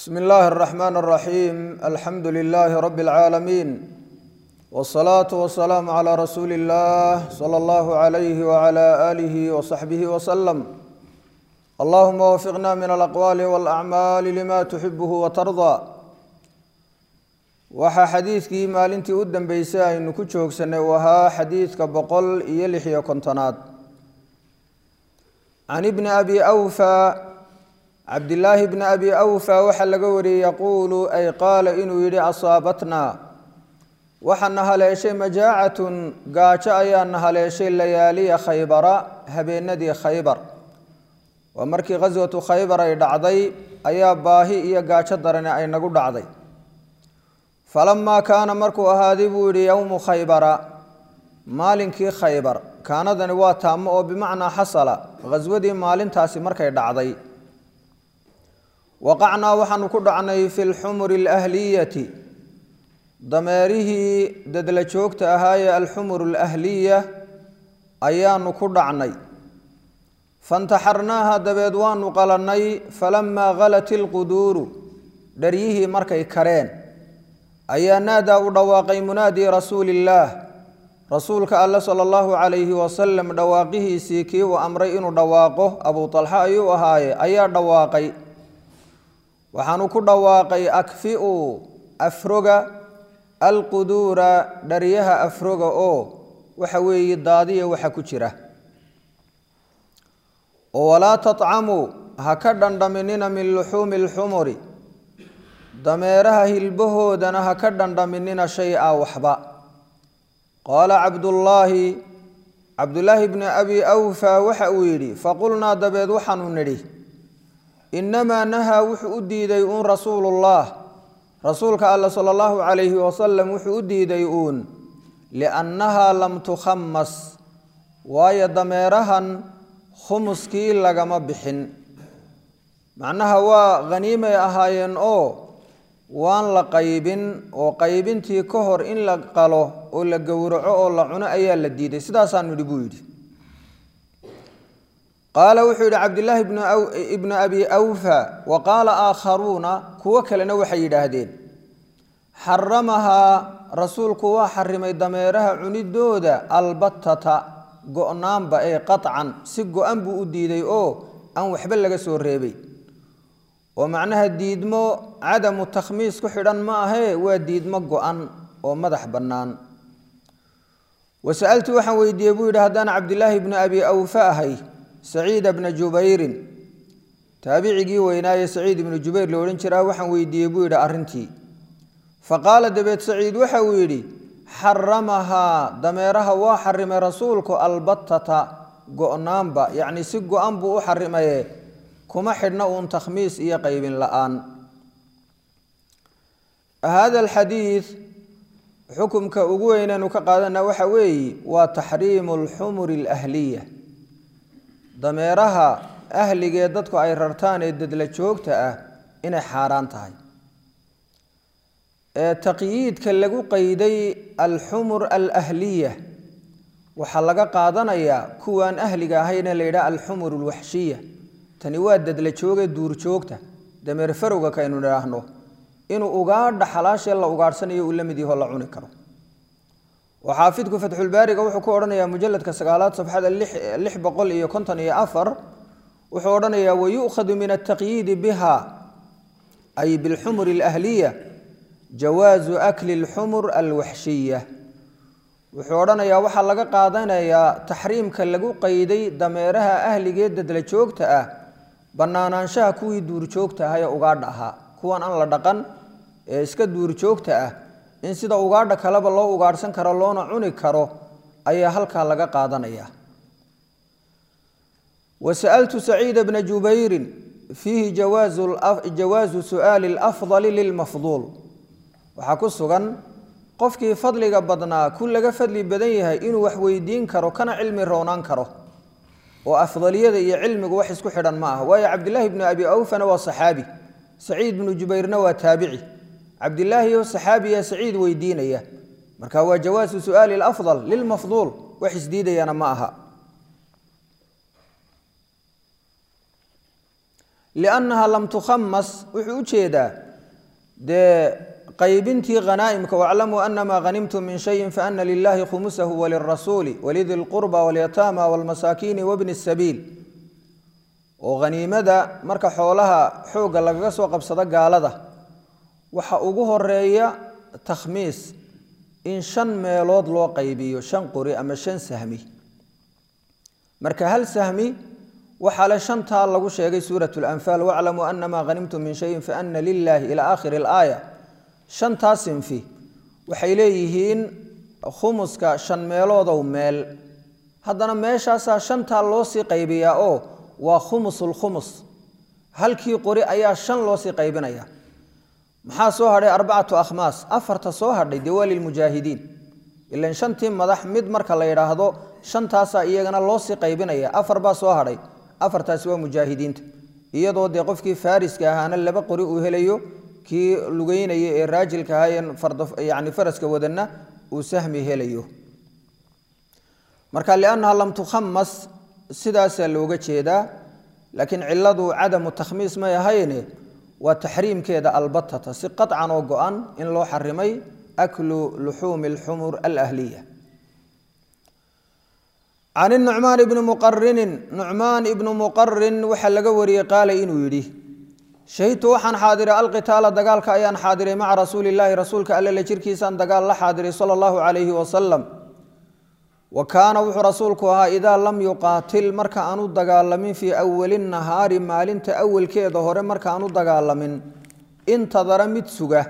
bsm اllahi الرحmn الرaxيim alxamdu لlh rb العaalamiin wالصlaaة وaلsلاam عlى rasuuli الlah slى اllah عlyh وعlى آlih وصaxbih وsلم allahuma wfiqna min alaqwaal wاlأcmaal lima tuxibh وtarضى waxaa xadiidkii maalintii u dambeysay aynu ku joogsanay u ahaa xadiidka boqol iyo lix-iyo kontonaad can ibni abi awfa cabdillaahi bni abi awfa waxaa laga wariyey yaquulu ay qaala inuu yidhi asaabatnaa waxaana haleeshay majaacatun gaajo ayaana haleeshay layaaliya khaybara habeenadii khaybar waa markii khaswatu khaybar ay dhacday ayaa baahi iyo gaajo darani ay nagu dhacday falamaa kaana markuu ahaaday buu yidhi yowmu khaybara maalinkii khaybar kaanadani waa taamo oo bimacnaa xasala khaswadii maalintaasi markay dhacday waqacnaa waxaanu ku dhacnay fi lxumuri alahliyati dameerihii dadla joogta ahaayee alxumur alahliya ayaanu ku dhacnay fantaxarnaaha dabeed waanu qalannay falamaa halat ilquduuru dharyihii markay kareen ayaa naadaa u dhawaaqay munaadii rasuuli illaah rasuulka alle sala allahu calayhi wasalam dhawaaqihiisii kii uu amray inuu dhawaaqo abuu talxa ayuu ahaaye ayaa dhawaaqay waxaanu ku dhawaaqay akfi'u afroga alquduura dharyaha afroga oo waxa weeye daadiya waxa ku jira oo walaa tatcamuu ha ka dhandhaminina min luxuumi alxumuri dameeraha hilbahoodana ha ka dhandhaminina shay-a waxba qaala cabdullaahi cabdullaahi bni abi awfa waxa uu yidhi faqulnaa dabeed waxaanu nidhi innamaa nahaa wuxuu u diiday uun rasuulullah rasuulka alle sala allahu calayhi wasalam wuxuu u diiday uun liannahaa lam tukhamas waayo dameerahan khumuskii lagama bixin macnaha waa khaniimay ahaayeen oo waan la qaybin oo qaybintii ka hor in la qalo oo la gowraco oo la cuno ayaa la diiday sidaasaanu yidhi buu yidhi qaala wuxuu yidhi cabdillaahi ibnu abi awfa wa qaala aakharuuna kuwo kalena waxay yidhaahdeen xaramahaa rasuulku waa xarimay dameeraha cunidooda albatata go-naanba ee qaطcan si go-an buu u diiday oo aan waxba laga soo reebay oo macnaha diidmo cadamu takhmiis ku xidhan ma ahee waa diidmo go-an oo madax bannaan wasa'altu waxaan weydiiyey buu yidhi haddaan cabdillaahi bni abi awfa ahay saciida bna jubayrin taabicigii weynaaye saciid ibnu jubayr la odhan jiraa waxaan weydiiyey buu yidhi arrintii fa qaala dabeed saciid waxa uu yidhi xaramahaa dameeraha waa xarimay rasuulku albatata go-naanba yacni si go-an buu u xarimaye kuma xidhna uun takhmiis iyo qaybin la-aan hada alxadiid xukumka ugu weynaynu ka qaadana waxa weeye waa taxriimu alxumuri alahliya dameeraha ahligee dadku ay rartaan ee dadla joogta ah inay xaaraan tahay ee taqyiidka lagu qeyday alxumur alahliya waxaa laga qaadanayaa kuwaan ahliga ahayna la yidhaha alxumur alwaxshiya tani waa dadla jooge duurjoogta dameer farowga kaynu idhaahno inuu ugaadha xalaashee la ugaadhsanayo uu la mid yaho la cuni karo oo xaafidku fatxulbaariga wuxuu ku odhanayaa mujaladka sagaalaad safxada lix boqol iyo konton iyo afar wuxuu odhanayaa wayu'khadu min altaqyiidi biha ay bilxumur alahliya jawaazu akli alxumur alwaxshiya wuxuu odhanayaa waxaa laga qaadanayaa taxriimka lagu qeyday dameeraha ahligee dadla joogta ah bannaanaanshaha kuwii duurjoogta ah ee ugaadha ahaa kuwan aan la dhaqan ee iska duurjoogta ah in sida ugaadha kaleba loo ugaadhsan karo loona cuni karo ayaa halkaa laga qaadanaya wa sa'altu saciida bna jubayrin fiihi jawaazu su'aali alafdali lilmafduul waxaa ku sugan qofkii fadliga badnaa ku laga fadli badan yahay inuu wax weydiin karo kana cilmi roonaan karo oo afdaliyada iyo cilmigu wax isku xidhan ma aha waayo cabdillaahi bnu abi awfana waa saxaabi saciid bnu jubayrna waa taabici cabdilaahi oo saxaabiya saciid weydiinaya marka waa jawaasu su'aali alafdal lilmafduul wax isdiidayana ma aha liannaha lam tukhamas wuxuu u jeedaa dee qaybintii khanaa'imka waclamuu anamaa hanimtum min shayin faana lilahi khumusahu walirasuuli walidi lqurba walyataama walmasaakiini wabni sabiil oo haniimada marka xoolaha xoogga lagaga soo qabsado gaalada waxa ugu horeeya takhmiis in shan meelood loo qaybiyo shan qori ama shan sahmi marka hal sahmi waxaa le shantaa lagu sheegay suurat lanfaal waclamuu anamaa hanimtum min shayin faana lilahi ila aakhiri alaaya shantaa sinfi waxay leeyihiin khumuska shan meeloodow meel haddana meeshaasaa shantaa loo sii qaybiyaa oo waa khumusulkhumus halkii qori ayaa shan loo sii qaybinaya maxaa soo hadhay arbacatu akhmaas afarta soo hadhay dee waa lilmujaahidiin ilan shantii madax mid marka la yidhaahdo shantaasaa iyagana loo sii qaybinaya afar baa soo hadhay afartaasi waa mujaahidiinta iyadoo dee qofkii faariska ahaana laba qori uu helayo kii lugeynaya ee raajilka ahaayeen yani faraska wadanna uu sahmi helayo marka liannaha lam tukhamas sidaasaa looga jeedaa laakiin ciladu cadamu takhmiis may ahayne waa taxriimkeeda albatata si qaطcan oo go-an in loo xarimay aklu luxuumi اlxumur alahliya can nucmaan ibni muqarinin nucmaan ibnu muqarin waxaa laga wariyey qaala inuu yidhi shahidtu waxaan xaadiray alqitaala dagaalka ayaan xaadiray maca rasuuli illaahi rasuulka alle la jirkiisaan dagaal la xaadiray sala allahu calayhi wasalam wa kaana wuxuu rasuulku ahaa idaa lam yuqaatil marka aanu dagaalamin fii awali nahaari maalinta awalkeeda hore marka aanu dagaalamin intadara mid suga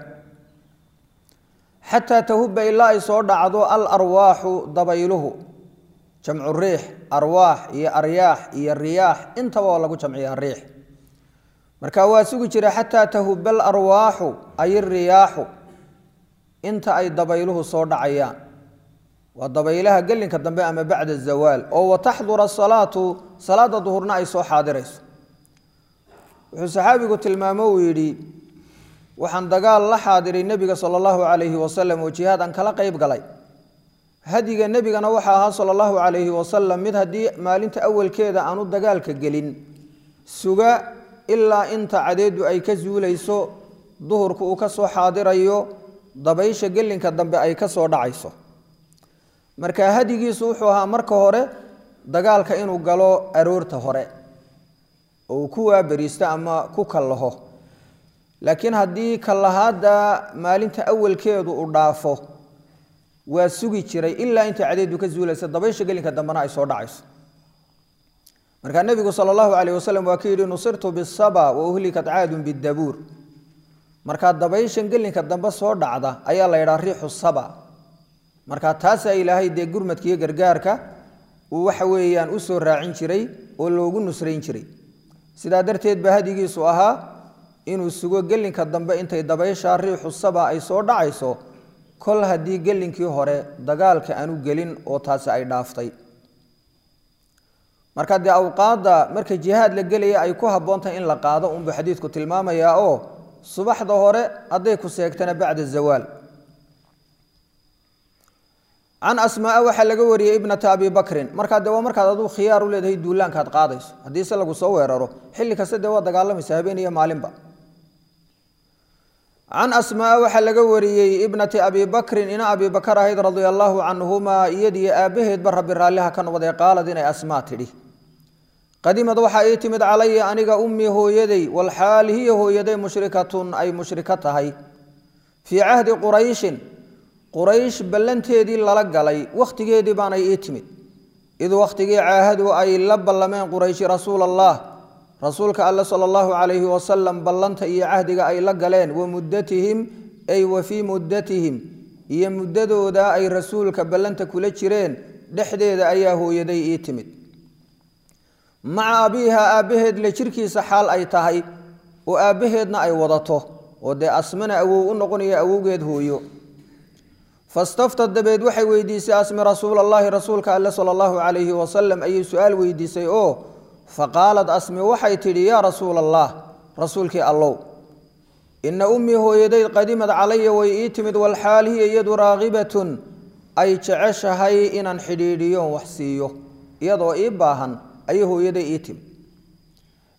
xataa tahuba ilaa ay soo dhacdo al arwaaxu dabayluhu jamcu riix arwaax iyo aryaax iyo riyaax intaba oo lagu jamciyaa riix marka waa sugi jira xataa tahuba al arwaaxu ay riyaaxu inta ay dabayluhu soo dhacayaan waa dabaylaha gelinka dambe ama bacda zawaal oo wataxdura asalaatu salaada duhurna ay soo xaadirayso wuxuu saxaabigu tilmaamo uu yidhi waxaan dagaal la xaadiray nebiga sala allahu calayhi wasalam oo jihaad aan kala qayb galay hadiga nebigana waxaa ahaa sala allahu calayhi wasalam mid haddii maalinta awalkeeda aanu dagaalka gelin suga ilaa inta cadeedu ay ka zuulayso duhurku uu ka soo xaadirayo dabaysha gelinka dambe ay ka soo dhacayso marka hadigiisu wuxuu ahaa marka hore dagaalka inuu galo aroorta hore oo uu ku waaberiisto ama ku kallaho laakiin haddii kallahaadda maalinta awalkeedu uu dhaafo waa sugi jiray ilaa inta cadeedu ka zuulaysa dabaysha gelinka dambena ay soo dhacayso markaa nebigu sala allahu calayh wasalam waa ka yidhi nusirtu bisaba wa uhlikat caadun bidabuur markaa dabayshan gelinka dambe soo dhacda ayaa la yidhaha riixu saba markaa taasaa ilaahay dee gurmadka iyo gargaarka uu waxa weeyaan u soo raacin jiray oo loogu nusrayn jiray sidaa darteed ba hadigiisu ahaa inuu sugo gelinka dambe intay dabayshaa riixu saba ay soo dhacayso kol haddii gelinkii hore dagaalka aanu gelin oo taasi ay dhaaftay marka dee awqaadda marka jihaad la gelaya ay ku habboontahay in la qaado unbuu xadiidku tilmaamayaa oo subaxda hore hadday ku seegtana bacda zawaal can asmaaa waxaa laga wariyey ibnata abi bakrin markaa dee waa markaad aduu khiyaar u leedahay duulaankaad qaadayso haddii se lagu soo weeraro xilli kasta dee waa dagaalamaysa habeen iyo maalinba can asmaaa waxaa laga wariyey ibnati abi bakrin ina abi bakar ahayd radia allaahu canhumaa iyadiyo aabbaheedba rabbi raalliha ka noqday qaalad inay asmaa tidhi qadimad waxaa ii timid calaya aniga ummii hooyaday walxaal hiya hooyaday mushrikatun ay mushriko tahay fii cahdi qurayshin quraysh ballanteedii lala galay wakhtigeedii baanay ii timid id wakhtigii caahadu ay la ballameen qurayshi rasuula allah rasuulka alle sala allahu calayhi wasalam ballanta iyo cahdiga ay la galeen wa muddatihim ay wa fii muddatihim iyo muddadooda ay rasuulka ballanta kula jireen dhexdeeda ayaa hooyaday ii timid maca abiiha aabbaheed la jirkiisa xaal ay tahay oo aabbaheedna ay wadato oo dee asmana awow u noqonaya awowgeed hooyo fastaftad dabeed waxay weydiisay asmi rasuul allaahi rasuulka alle sala allahu calayhi wasalam ayay su-aal weydiisay oo faqaalad asmi waxay tidhi yaa rasuula allah rasuulkii allow ina ummii hooyaday qadimad calaya way ii timid walxaal hiya iyadu raaqibatun ay jeceshahay inaan xidhiidhiyoon wax siiyo iyadoo ii baahan ayay hooyaday ii timid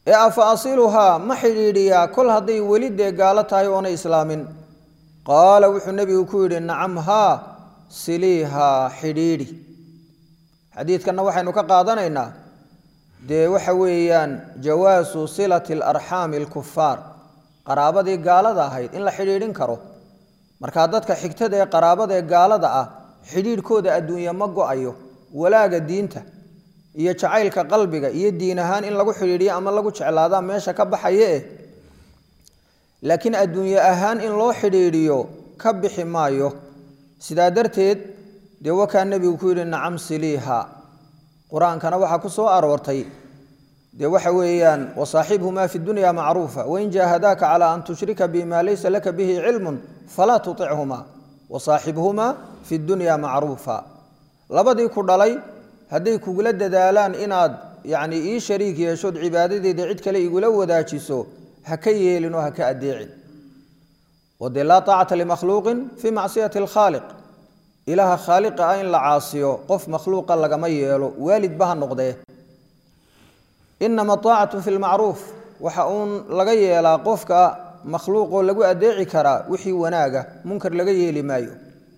ee afa asiluhaa ma xidhiidhiyaa kol hadday weli dee gaalo tahay oonay islaamin qaala wuxuu nebigu ku yidhi nacam haa siliihaa xidhiidhi xadiidkanna waxaynu ka qaadanaynaa dee waxa weeyaan jawaasu silati alarxaami alkufaar qaraabadii gaalada ahayd in la xidhiidhin karo markaa dadka xigtada ee qaraabada ee gaalada ah xidhiidhkooda adduunya ma go-ayo walaaga diinta iyo jacaylka qalbiga iyo diin ahaan in lagu xidhiidhiyo ama lagu jeclaadaa meesha ka baxaya eh laakiin adduunye ahaan in loo xidhiidhiyo ka bixi maayo sidaa darteed dee wakaa nebigu ku yidhi nacam siliiha qur-aankana waxaa ku soo aroortay dee waxa weeyaan wasaaxibhumaa fi dunya macruufa wain jaahadaaka calaa an tushrika bima laysa laka bihi cilmun falaa tuichumaa wasaaxibhumaa fi dunya macruufa labadii ku dhalay hadday kugula dadaalaan inaad yacni ii shariik yeeshood cibaadadeeda cid kale igula wadaajiso ha ka yeelin oo ha ka adeecin oo dee laa taacata limakhluuqin fii macsiyati alkhaaliq ilaaha khaaliqa ah in la caasiyo qof makhluuqa lagama yeelo waalidba ha noqdee inama aacatu fi lmacruuf waxa uun laga yeelaa qofka makhluuqoo lagu adeeci karaa wixii wanaaga munkar laga yeeli maayo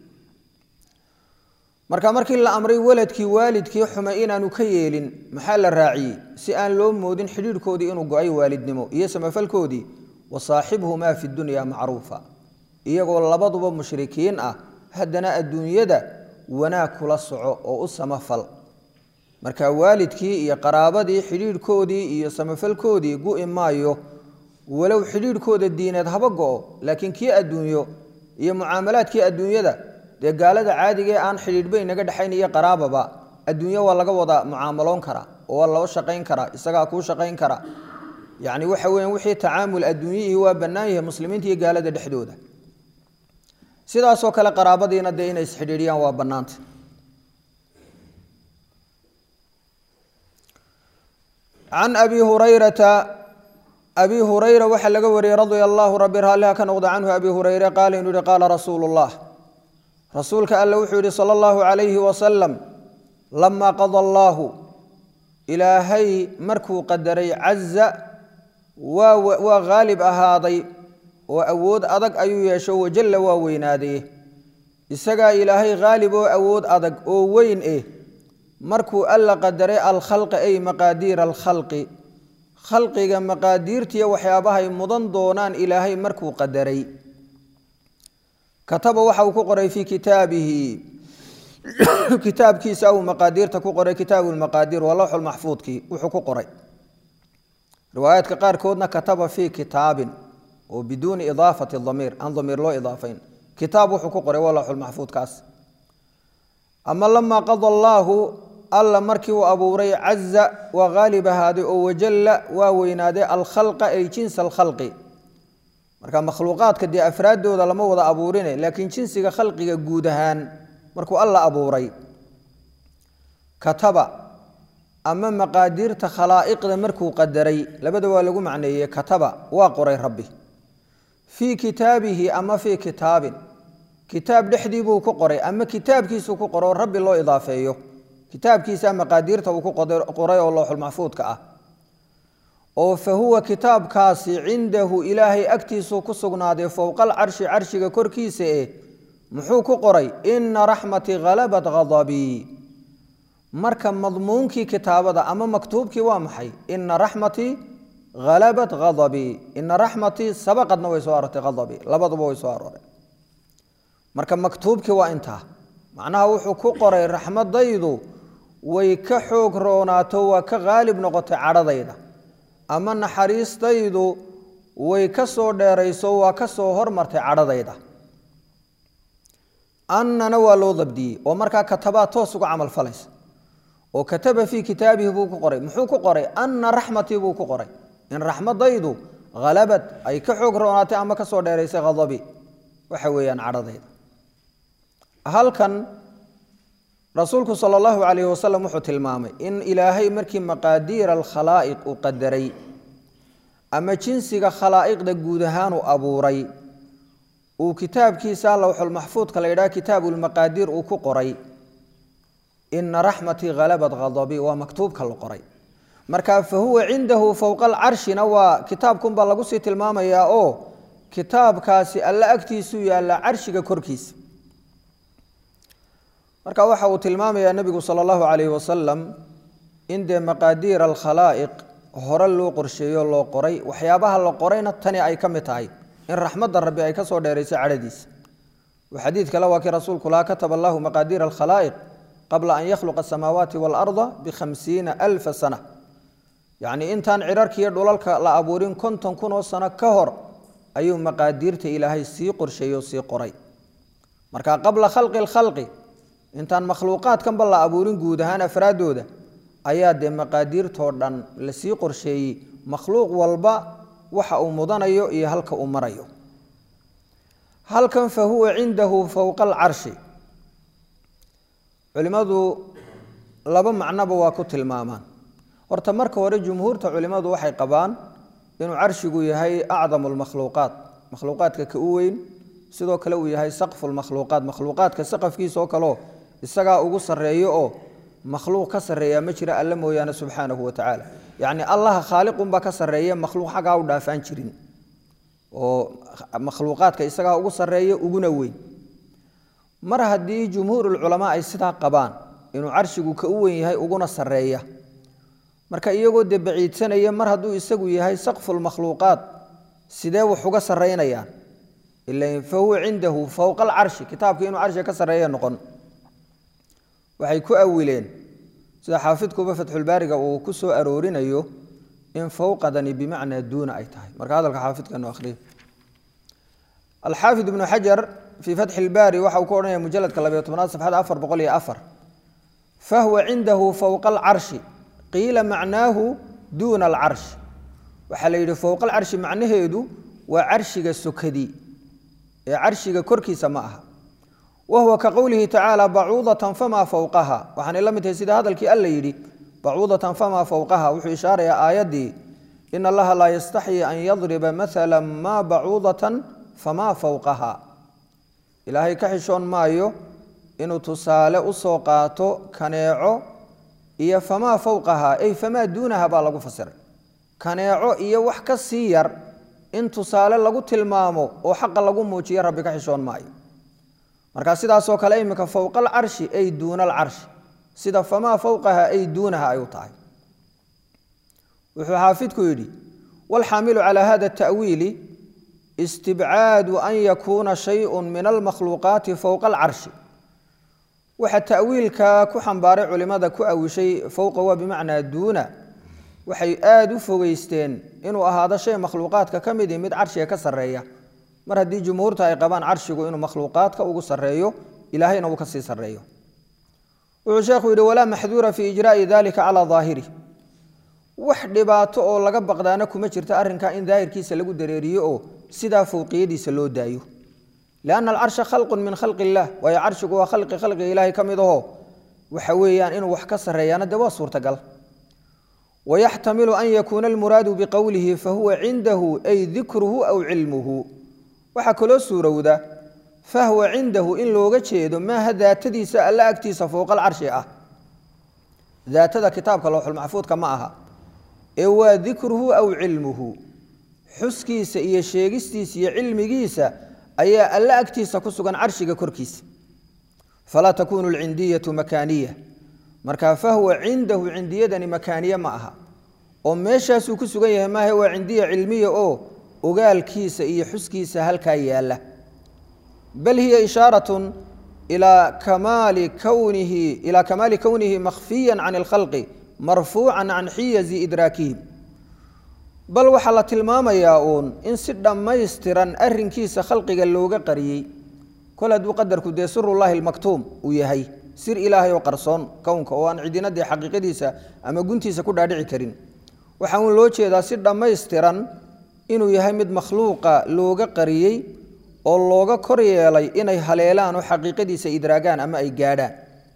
marka markii la amray waladkii waalidkii xume inaanu ka yeelin maxaa la raaciyey si aan loo moodin xidhiidhkoodii inuu go-ay waalidnimo iyo samafalkoodii wasaaxibhumaa fi dunya macruufa iyagoo labaduba mushrikiin ah haddana adduunyada wanaag kula soco oo u samafal marka waalidkii iyo qaraabadii xidhiidhkoodii iyo samafalkoodii gu-i maayo walow xidhiidhkooda diineed haba go-o laakiin kii adduunyo iyo mucaamalaadkii adduunyada dee gaalada caadigee aan xidhiidhba inaga dhexayn iyo qaraababa adduunyo waa laga wada mucaamaloon karaa oo waa loo shaqayn karaa isagaa kuu shaqayn kara yacni waxa weyan wixii tacaamul adduunyihii waa bannaan yahay muslimiinta iyo gaalada dhexdooda sidaasoo kale qaraabadiina dee inay isxidhiidhiyaan waa bannaanta can abi hurayrata abi hurayra waxaa laga wariyey radia allahu rabi raalliha ka noqda canhu abi hureyre qaala inuu yihi qaala rasuulu llah rasuulka alle wuxuu yihi sala allahu calayhi wasalam lamaa qada allaahu ilaahay markuu qadaray caza waa waa haalib ahaaday oo awood adag ayuu yeesho wajalla waa weynaadee isagaa ilaahay haalib oo awood adag oo weyn eh markuu alla qadaray alkhalqa ay maqaadiira alkhalqi khalqiga maqaadiirtiiyo waxyaabahay mudan doonaan ilaahay markuu qadaray kataba waxa uu ku qoray fii kitaabihi kitaabkiisa uu maqaadiirta ku qoray kitaabu lmaqaadiir waa lowxul maxfuudkii wuxuu ku qoray riwaayaadka qaarkoodna kataba fii kitaabin oo biduuni idaafati damiir aan damiir loo idaafayn kitaab wuxuu ku qoray waa lowxul maxfuudkaas ama lamaa qada allaahu alla markii uu abuuray caza waa haalib ahaaday oo wajalla waa weynaaday alkhalqa ay jinsa alkhalqi marka makhluuqaadka dee afraaddooda lama wada abuurine laakiin jinsiga khalqiga guud ahaan markuu alla abuuray kataba ama maqaadiirta khalaa'iqda markuu qadaray labada waa lagu macneeyey kataba waa qoray rabbi fii kitaabihi ama fii kitaabin kitaab dhexdii buu ku qoray ama kitaabkiisuu ku qoro rabbi loo idaafeeyo kitaabkiisa maqaadiirta uu ku qoray oo looxulmaxfuudka ah oo fa huwa kitaabkaasi cindahu ilaahay agtiisuu ku sugnaaday fowqal carshi carshiga korkiisa eh muxuu ku qoray ina raxmatii halabat ghadabii marka madmuunkii kitaabada ama maktuubkii waa maxay ina raxmatii halabat ghadabii ina raxmatii sabaqadna way soo aroortay ghadabii labaduba way soo arooreen marka maktuubkii waa intaa macnaha wuxuu ku qoray raxmadaydu way ka xoog roonaato waa ka haalib noqotay cadhadayda ama naxariistaydu way ka soo dheerayso waa ka soo hormartay cadhadayda annana waa loo dabdiyey oo markaa katabaa toos uga camal falaysa oo kataba fii kitaabihi buu ku qoray muxuu ku qoray anna raxmatii buu ku qoray in raxmadaydu halabad ay ka xoog roonaatay ama ka soo dheeraysay hadabi waxa weeyaan cadhadayda halkan rasuulku sala allahu calayhi wasalam wuxuu tilmaamay in ilaahay markii maqaadiira alkhalaa'iq uu qadaray ama jinsiga khalaa'iqda guud ahaan uu abuuray uu kitaabkiisa lowxulmaxfuudka la yidhaha kitaabulmaqaadiir uu ku qoray ina raxmatii halabat khadabii waa maktuubka la qoray marka fa huwa cindahu fowqa alcarshina waa kitaabkunbaa lagu sii tilmaamayaa oo kitaabkaasi alla agtiisuu yaalla carshiga korkiisa marka waxa uu tilmaamayaa nebigu sala allahu calayhi wasalam in dee maqaadiir alkhalaa'iq hore loo qorsheeyo loo qoray waxyaabaha la qorayna tani ay ka mid tahay in raxmadda rabbi ay ka soo dheerayso cadhadiisa xadiid kale waa kii rasuulku lahaa kataba allahu maqaadiir alkhalaa'iq qabla an yakhluqa asamaawaati waalarda bikhamsiina alfa sana yacnii intaan cirarkiiyo dhulalka la abuurin konton kun oo sano ka hor ayuu maqaadiirta ilaahay sii qorsheeyo sii qoray marka qabla khalqi lkhalqi intaan makhluuqaadkanba la abuurin guud ahaan afraaddooda ayaa dee maqaadiirtoo dhan lasii qorsheeyey makhluuq walba waxa uu mudanayo iyo halka uu marayo halkan fa huwa cindahu fowqa alcarshi culimmadu laba macnoba waa ku tilmaamaan horta marka hore jumhuurta culimmadu waxay qabaan inuu carshigu yahay acdamu lmakhluuqaat makhluuqaadka ka u weyn sidoo kale uu yahay saqfu lmakhluuqaat makhluuqaadka saqafkiisa oo kaleo isagaa ugu sarreeyo oo makhluuq ka sarreeya ma jira alle mooyaane subxaanahu wa tacaala yacni allaha khaaliqunbaa ka sarreeya makhluuq xaggaa u dhaafaan jirin oo makhluuqaadka isagaa ugu sarreeya uguna weyn mar haddii jumhuurulculamaa ay sidaa qabaan inuu carshigu ka u weyn yahay uguna sarreeya marka iyagoo dee baciidsanaya mar hadduu isagu yahay saqfulmakhluuqaat sidee wax uga sarraynayaan ila fa huwa cindahu fowqa alcarshi kitaabkii inuu carshiga ka sarreeya noqon waxay ku awileen sida xaafidkuba fatxulbaariga uu ku soo aroorinayo in fowqadani bimacnaa duuna ay tahay marka hadalka xaafidkanu akhriyo alxaafid ibnu xajar fii fatxi ilbaari waxa uu ku odhanaya mujaladka labayo tobnaad safxada afar boqol iyo afar fahuwa cindahu fowqa alcarshi qiila macnaahu duuna alcarshi waxaa la yidhi fowqa alcarshi macnaheedu waa carshiga sokadii ee carshiga korkiisa ma aha wahuwa ka qowlihi tacaala bacuudatan famaa fowqaha waxaanay la mid tahay sida hadalkii alla yidhi bacuudatan famaa fowqaha wuxuu ishaarayaa aayaddii in allaha laa yastaxyi an yadriba maala maa bacuudatan famaa fowqaha ilaahay ka xishoon maayo inuu tusaale u soo qaato kaneeco iyo famaa fowqaha ay famaa duunaha baa lagu fasiray kaneeco iyo wax ka sii yar in tusaale lagu tilmaamo oo xaqa lagu muujiyo rabbi ka xishoon maayo marka sidaasoo kale iminka fowqa alcarshi ay duuna alcarshi sida famaa fowqaha ay duunaha ay u tahay wuxuu xaafidku yidhi walxaamilu calaa hada ta'wiili istibcaadu an yakuuna shayءu min almakhluuqaati fowqa alcarshi waxa ta'wiilka ku xambaaray culimada ku awishay fowqa waa bimacnaa duuna waxay aada u fogeysteen inuu ahaado shay makhluuqaadka ka midi mid carshiga ka sarreeya mar haddii jumhuurta ay qabaan carshigu inuu makhluuqaadka ugu sarreeyo ilaahayna uu ka sii sarreeyo wuxuu sheekhu yidhi walaa maxduura fii ijraa'i dalika calaa daahirih wax dhibaato oo laga baqdaana kuma jirta arrinkaa in daahirkiisa lagu dareeriyo oo sidaa fowqiyadiisa loo daayo lianna alcarsha khalqun min khalqi illaah waayo carshigu waa khalqi khalqiga ilaahay ka mid aho waxa weeyaan inuu wax ka sarreeyaana dee waa suurtagal wayaxtamilu an yakuuna almuraadu biqowlihi fahuwa cindahu ay dikruhu aw cilmuhu waxaa kaloo suurowda fahwa cindahu in looga jeedo maaha daatadiisa alla agtiisa fowqal carshi ah daatada kitaabka lowxulmaxfuudka ma aha ee waa dikruhu aw cilmuhu xuskiisa iyo sheegistiisa iyo cilmigiisa ayaa alla agtiisa ku sugan carshiga korkiisa falaa takuunu alcindiyatu makaaniya marka fahwa cindahu cindiyadani makaaniye ma aha oo meeshaasuu ku sugan yahay maaha waa cindiya cilmiya oo ogaalkiisa iyo xuskiisa halkaa yaalla bal hiya ishaaratun ilaa kamaali kownihi ilaa kamaali kownihi makhfiyan can alkhalqi marfuucan can xiyazi idraakihim bal waxaa la tilmaamayaa uun in si dhammaystiran arrinkiisa khalqiga looga qariyey kol hadduu qadarku dee sirullaahi almaktuum uu yahay sir ilaahay oo qarsoon kownka oo aan cidina dee xaqiiqadiisa ama guntiisa ku dhaadhici karin waxaa uun loo jeedaa si dhammaystiran inuu yahay mid makhluuqa looga qariyey oo looga kor yeelay inay haleelaan oo xaqiiqadiisa idraagaan ama ay gaadhaan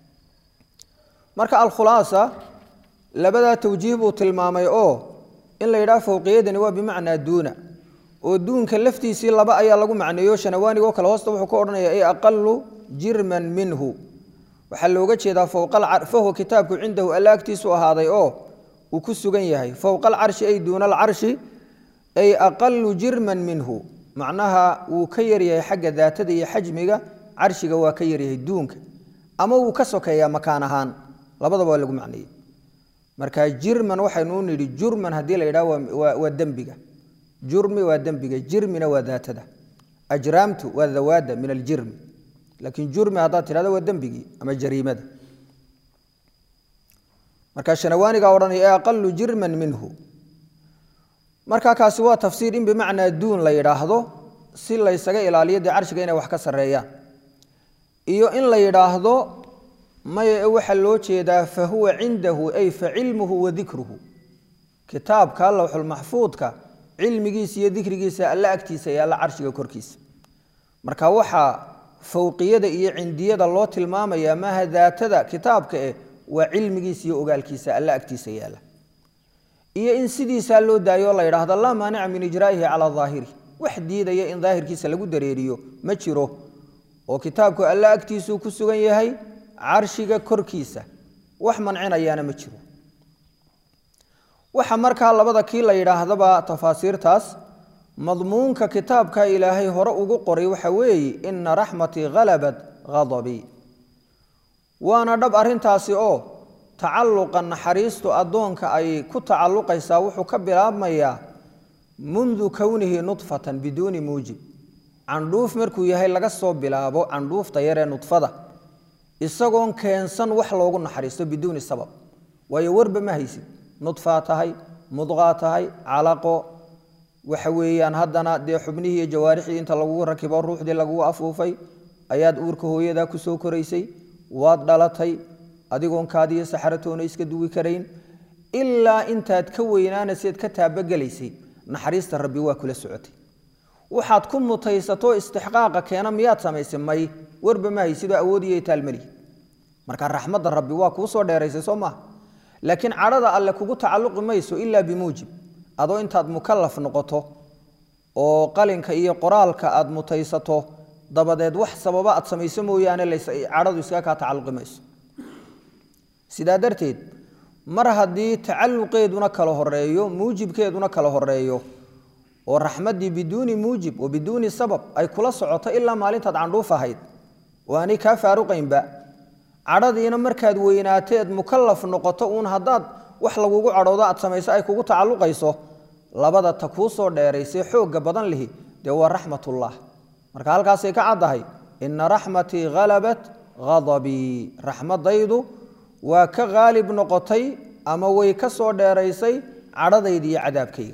marka alkhulaasa labadaa tawjiih buu tilmaamay oo in la yidhaha fowqiyadani waa bimacnaa duuna oo duunka laftiisii laba ayaa lagu macneeyo shanawaanigoo kale hoosta wuxuu ka odhanaya ay aqalu jirman minhu waxaa looga jeedaa fowqafahuwa kitaabku cindahu alla agtiisu ahaaday oo uu ku sugan yahay fowqa alcarshi ay duuna alcarshi ay aqalu jirman minhu macnaha wuu ka yaryahay xagga daatada iyo xajmiga carshiga waa ka yaryahay duunka ama wuu ka sokeeyaa makaan ahaan labadaba waa lagu macneeyey marka jirman waxaynu u nidhi jurman haddii la yidhaha waa dembiga jurmi waa dembiga jirmina waa daatada ajraamtu waa dawaada min aljirmi laakiin jurmi haddaad tidhahdo waa dembigii ama jariimada marka shanawaaniga odhanaya ee aqalu jirman minhu marka kaasi waa tafsiir in bimacnaa duun la yidhaahdo si laysaga ilaaliyo dee carshiga inay wax ka sarreeyaan iyo in la yidhaahdo maya waxaa loo jeedaa fa huwa cindahu ay fa cilmuhu wa dikruhu kitaabka lowxulmaxfuudka cilmigiisa iyo dikrigiisa alla agtiisa iyo alla carshiga korkiisa marka waxaa fowqiyada iyo cindiyada loo tilmaamayaa maaha daatada kitaabka eh waa cilmigiisa iyo ogaalkiisa alla agtiisa yaala iyo in sidiisaa loo daayo la yidhaahdo laa maanica min ijraa'ihi calaa daahiri wax diidaya in daahirkiisa lagu dareeriyo ma jiro oo kitaabku alla agtiisuu ku sugan yahay carshiga korkiisa wax mancinayaana ma jiro waxa markaa labada kii la yidhaahdaba tafaasiirtaas madmuunka kitaabka ilaahay hore ugu qoray waxa weeye ina raxmatii halabat hadabii waana dhab arrintaasi oo tacalluqa naxariistu addoonka ay ku tacalluqaysaa wuxuu ka bilaabmayaa mundu kownihi nudfatan biduuni muujib candhuuf markuu yahay laga soo bilaabo candhuufta yaree nudfada isagoon keensan wax loogu naxariisto biduuni sabab waayo warba ma haysid nudfaa tahay mudqaa tahay calaqo waxa weeyaan haddana dee xubnihii iyo jawaarixdii inta lagugu rakibo ruuxdii lagugu afuufay ayaad uurka hooyadaa ku soo koraysay waad dhalatay adigoon kaadiyo saxaratoona iska duwi karayn ilaa intaad ka weynaanayseed ka taabagelaysay naxariista rabbi waa kula socotay waxaad ku mutaysato istixqaaqa keena miyaad samaysay may warba ma haysidoo awoodiyo taalmali marka raxmadda rabbi waa kuu soo dheeraysay soo maaha laakiin cadhada alle kugu tacalluqi mayso ilaa bimuujib adoo intaad mukalaf noqoto oo qalinka iyo qoraalka aad mutaysato dabadeed wax sababa aad samayso mooyaane cadhadu iskaga kaa tacalluqi mayso sidaa darteed mar haddii tacalluqeeduna kala horeeyo muujibkeeduna kala horeeyo oo raxmaddii biduuni muujib wa biduuni sabab ay kula socoto ilaa maalintaad candhuuf ahayd oo aanay kaa faaruqaynba cadhadiina markaad weynaateed mukalaf noqoto uun haddaad wax lagugu cadhoodo aad samayso ay kugu tacalluqayso labada ta kuu soo dheeraysay xoogga badan lihi dee waa raxmatullah marka halkaasay ka caddahay ina raxmatii halabat hadabii raxmadaydu waa ka haalib noqotay ama way ka soo dheeraysay cadhadayda iyo cadaabkayga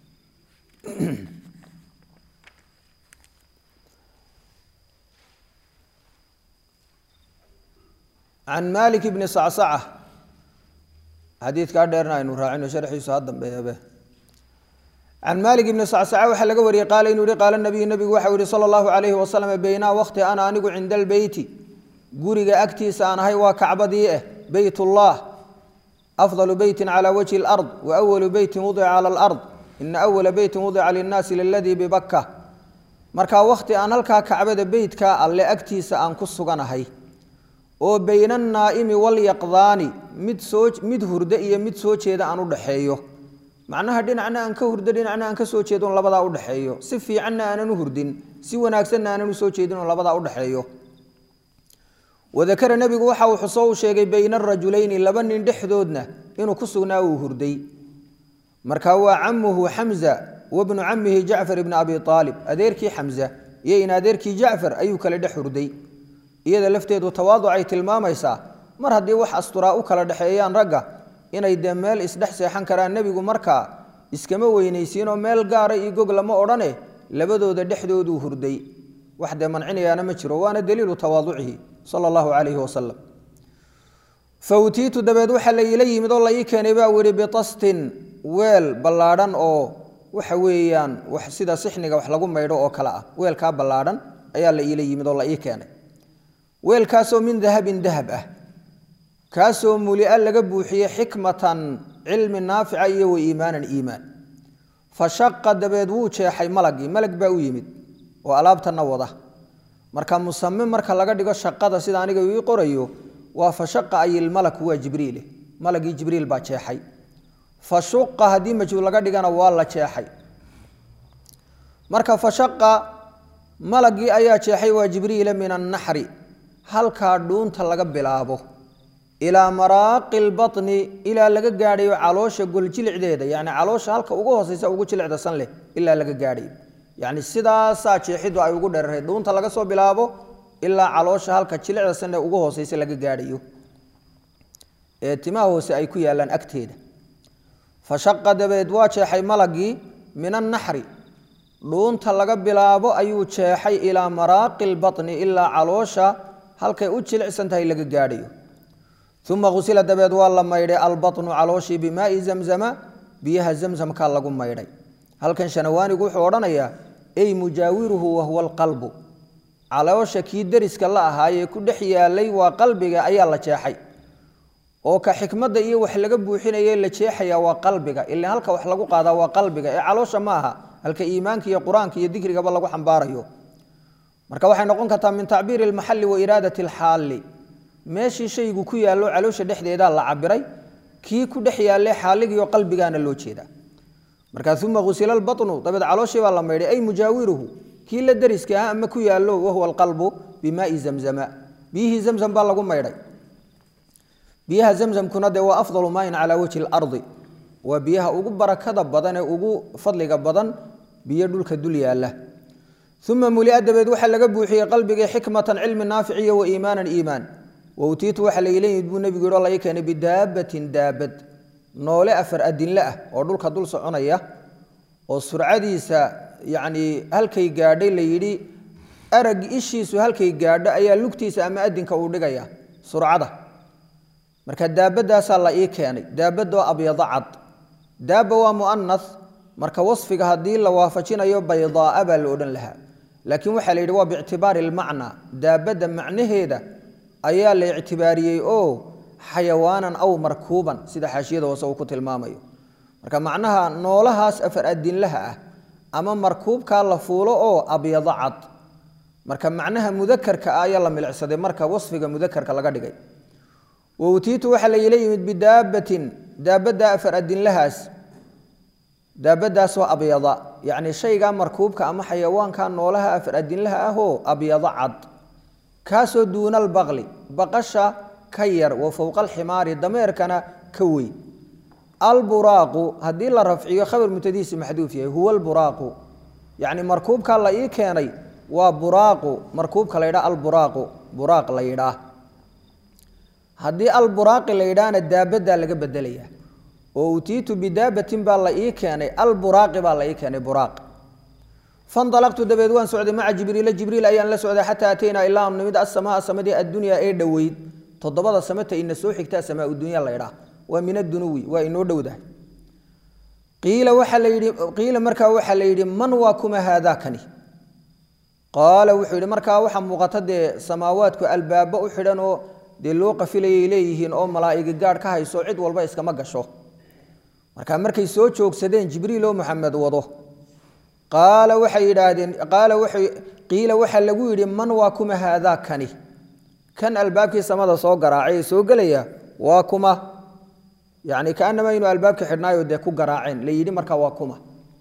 can malik bni sacsaca xadiidkaa dheerna aynu raacino sharxiisu ha dambeeyabe can maalik ibni sacsaca waxaa laga wariyey qaala inuu yihi qaala nabiyu nabigu waxau yihi sala allahu calayhi wasalam beynaa waqti ana anigu cinda albeyti guriga agtiisa aan ahay waa kacbadii ah beyt ullah afdalu beytin cala wajhi alard wa awalu beytin wudica cala alard ina awala beytin wudica linnaasi liladii bibakka markaa wakhti aan halkaa kacbada beytkaa alle agtiisa aan ku suganahay oo bayna annaa'imi walyaqdaani mid soo mid hurdo iyo mid soo jeeda aan u dhaxeeyo macnaha dhinacna aan ka hurdo dhinacna aan ka soo jeedon labadaa u dhexeeyo si fiicanna aanan u hurdin si wanaagsanna aanan u soo jeedin oo labadaa u dhexeeyo wadakara nebigu waxa uu xuso u sheegay bayna arajulayni laba nin dhexdoodna inuu ku sugnaa uu hurday marka waa camuhu xamza wabnu camihi jacfar ibni abi aalib adeerkii xamza iyo in adeerkii jacfar ayuu kale dhex hurday iyada lafteedu tawaaducay tilmaamaysaa mar haddii wax asturaa u kala dhexeeyaan ragga inay dee meel isdhex seexan karaan nebigu markaa iskama weynaysiinoo meel gaara iyo gog lama odhane labadooda dhexdooduu hurday wax dee mancinayaana ma jiro waana daliilu tawaaducihi sala allahu calayhi wasalam fa utiitu dabeed waxaa la iila yimid oo la ii keenay baa wihi bitastin weel ballaadhan oo waxa weeyaan wax sida sixniga wax lagu maydho oo kale ah weelkaa ballaadhan ayaa la iila yimid oo la ii keenay weelkaasoo min dahabin dahab ah kaasoo mulia laga buuxiyey xikmatan cilmi naafica iyo wa iimaanan iimaan fa shaqa dabeed wuu jeexay malagii malag baa u yimid oo alaabtana wada marka musame marka laga dhigo shaqada sida aniga ii qorayo waa fa shaqa ayilmalaku waa jibriile malagii jibriil baa jeexay fashuqa haddii majhuul laga dhigana waa la jeexay marka fashaqa malagii ayaa jeexay waa jibriila min annaxri halkaa dhuunta laga bilaabo ilaa maraaqi lbaطni ilaa laga gaadhayo caloosha goljilicdeeda yani caloosha halka ugu hooseysa ugu jilicda san leh ilaa laga gaadhayo yani sidaasaa jeexidu ay ugu dherarhay dhuunta laga soo bilaabo ilaa caloosha halka jilicda sanle ugu hooseysa laga gaadhayo ee timaha hoose ay ku yaalaan agteeda fashaqa dabeed waa jeexay malagii min annaxri dhuunta laga bilaabo ayuu jeexay ilaa maraaqi lbaطni ilaa caloosha halkay u jilicsan tahay laga gaadhayo uma usila dabeed waa la maydhay albaطnu calooshii bimaai zamzama biyaha zamzamkaa lagu maydhay halkan shanawaanigu wuxuu odhanayaa ey mujaawiruhu wahuwa alqalbu caloosha kii deriska la ahaayee ku dhex yaalay waa qalbiga ayaa la jeexay oo ka xikmadda iyo wax laga buuxinaye la jeexaya waa qalbiga ila halka wax lagu qaadaa waa qalbiga ee caloosha ma aha halka iimaanka iyo qur-aanka iyo dikrigaba lagu xambaarayo marka waxay noqon kartaa min tacbiiri almaxali wa iraadati alxaali meeshii shaygu ku yaallo caloosha dhexdeedaa la cabiray kii ku dhex yaalle xaaligiiyo qalbigaana loo jeedaa markaa uma usila albaطnu dabeed calooshii baa la maydhay ay mujaawiruhu kii la deriska ah ama ku yaallo wahuwa alqalbu bimaai zamzama biyihii zamzam baa lagu maydhay biyaha zamzamkuna dee waa afdalu maayin calaa wajhi اlardi waa biyaha ugu barakada badan ee ugu fadliga badan biyo dhulka dul yaala uma mulia dabeed waxaa laga buuxiyey qalbigii xikmatan cilmi naaficiyo wa iimaanan iimaan wawtiitu waxaa laila yimid buu nebigu yihi oo laga keenay bidaabatin daabad noole afar adinle ah oo dhulka dul soconaya oo surcadiisa yacnii halkay gaadhay la yidhi arag ishiisu halkay gaadho ayaa lugtiisa ama adinka uu dhigaya surcada marka daabadaasaa la ii keenay daabadoo abyado cad daaba waa mu'anas marka wasfiga haddii la waafajinayo baydaaa baa la odhan lahaa laakiin waxaa la yidhi waa biictibaari almacnaa daabadda macnaheeda ayaa la ictibaariyey oo xayawaanan aw markuuban sida xaashiyada hoose uu ku tilmaamayo marka macnaha noolahaas afar adinlaha ah ama markuubkaa la fuulo oo abyado cad marka macnaha mudakarka ah ayaa la milicsaday marka wasfiga mudakarka laga dhigay wawtiitu waxaa laila yimid bidaabatin daabadda afar adinlahaas daabadaasoo abyada yacni shaygaa markuubka ama xayawaanka noolaha afar adinlaha ahoo abyado cad kaasoo duuna albaqli baqasha ka yar wa fowqa alximaari dameerkana ka weyn alburaaqu haddii la rafciyo khabar mutadiisi maxduuf yahay huwa alburaaqu yacni markuubkaa la ii keenay waa buraaqu markuubka la yidhaha alburaaqu buraaq la yidhaah haddii alburaaqi la yidhaahna daabaddaa laga bedelaya oo utiitu bidaabatin baa la ii keenay alburaaqi baa la ii keenay buraaq fanalaqtu dabeed waan socday maca jibriila jibriil ayaan la socday xataa ataynaa ilaa anu nimid asamaa samadii addunyaa ee dhoweyd toddobada samata ina soo xigtaa samaa dunya la ydhaa waa min adunuwi waa inoo dhowdahay qiila waxaa la yidhi qiila markaa waxaa la yidhi man waa kuma haadaakani qaala wuxuu yidhi markaa waxaa muuqata dee samaawaadku albaabo u xidhan oo dee loo qafilayay leeyihiin oo malaa'iga gaadh ka hayso cid walba iskama gasho marka markay soo joogsadeen jibriil oo maxamed wado qaala waxay yidhaahdeen qaala waxay qiila waxaa lagu yidhi man waa kuma haadaa kani kan albaabkii samada soo garaacay ee soo gelaya waa kuma yacni kaanama inuu albaabka xidhnaayo dee ku garaaceen la yidhi markaa waa kuma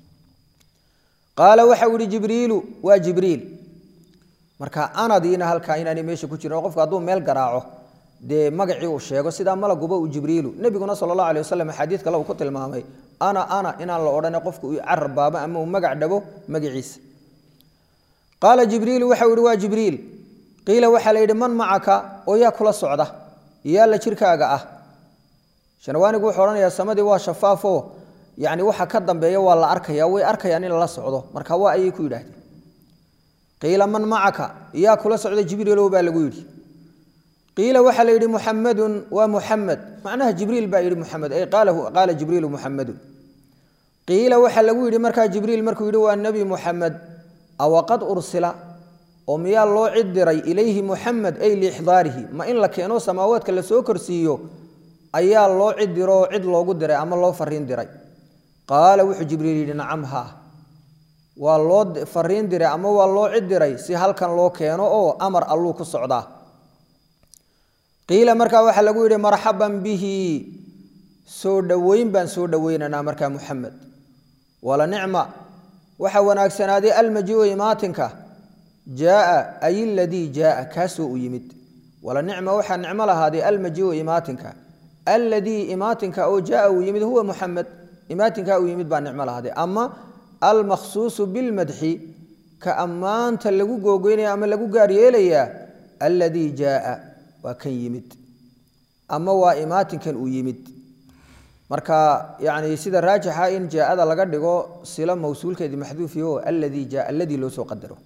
qaala waxau yihi jibriilu waa jibriil marka anadiina halkaa inaanay meesha ku jirin oo qofku hadduu meel garaaco dee magacii uu sheego sidaa malaguba uu jibriilu nebiguna sala allahu alay wasalam xadiid kale uu ku tilmaamay ana ana inaan la odhane qofku uu carbaabo ama uu magac dhabo magaciisa qaala jibriilu waxau yihi waa jibriil qiila waxaa la yidhi man macaka oo yaa kula socda yaa la jirkaaga ah shanawaanigu wuxuu odhanayaa samadii waa shafaafo yani waxa ka dambeeya waa la arkaya way arkayaan in lala socdo marka waa ayay ku yidhaahdeen qiila man macaka yaa kula socda jibriilow baa lagu yidhi qiila waxaa la yidhi muxamadun waa muxamed macnaha jibriil baa yidhi muxamed ay qaala jibriilu muxamedun qiila waxaa lagu yidhi markaa jibriil markuu yidhi waa nebi muxamed awaqad ursila oo miyaa loo cid diray ilayhi muxamed ay liixdaarihi ma in la keeno samaawaadka la soo korsiiyo ayaa loo cid diroo cid loogu diray ama loo fariin diray qaala wuxuu jibriil yidhi nacam haa waa loo fariin diray ama waa loo cid diray si halkan loo keeno oo amar alluu ku socdaa qiila markaa waxaa lagu yidhi marxaban bihi soo dhoweyn baan soo dhoweynaynaa markaa muxamed wala nicma waxa wanaagsanaaday almajiu imaatinka jaaa ay ladii jaaa kaasoo u yimid wala nicma waxaa nicmo lahaaday almajiu imaatinka alladii imaatinka oo jaaa uu yimid huwa muxamed imaatinka uu yimid baa nicmo lahaaday ama almakhsuusu bilmadxi ka ammaanta lagu googoynaya ama lagu gaar yeelayaa alladii jaaa waa kan yimid ama waa imaatinkan uu yimid marka yani sida raajixa in jaaada laga dhigo silo mawsuulkeedii maxduufiyo alladii jaa alladii loo soo qadaro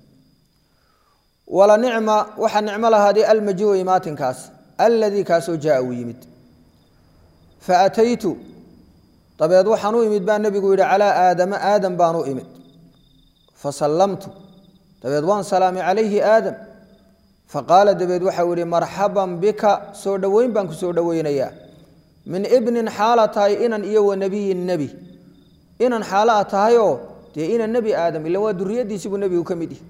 wala nicma waxaa nicmo lahaaday almajiu imaatinkaas alladii kaasoo jaaa uu yimid faataytu dabeed waxaan u imid baa nebigu yidhi calaa aadama aadam baan u imid fasallamtu dabeed waan salaamay calayhi aadam faqaala dabeed waxau yihi marxaban bika soo dhoweyn baan ku soo dhoweynayaa min ibnin xaala tahay inan iyo wa nebiyin nebi inan xaalo a tahayoo dee inan nebi aadam ila waa duriyadiisibuu nebigu ka mid yihi